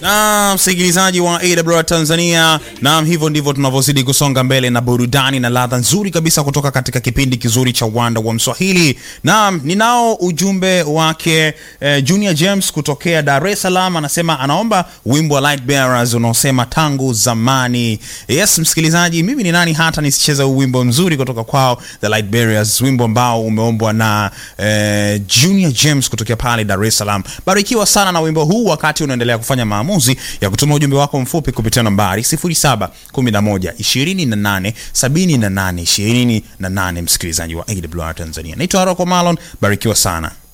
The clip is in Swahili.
Na msikilizaji wa AWR Tanzania, naam, hivyo ndivyo tunavyozidi kusonga mbele na burudani na ladha nzuri kabisa kutoka katika kipindi kizuri cha Uwanda wa Mswahili. Naam, ninao ujumbe wake eh, Junior James kutokea Dar es Salaam, anasema anaomba wimbo wa Light Bearers unaosema tangu zamani. Yes, msikilizaji, mimi ni nani hata nisicheze huu wimbo mzuri kutoka kwao The Light Bearers, wimbo ambao umeombwa na eh, Junior James kutokea pale Dar es Salaam. Barikiwa sana na wimbo huu wakati unaendelea kufanya maamuzi ya kutuma ujumbe wako mfupi kupitia nambari 0711 28 78 28, msikilizaji wa AWR Tanzania. Naitwa Rocco Malon, barikiwa sana.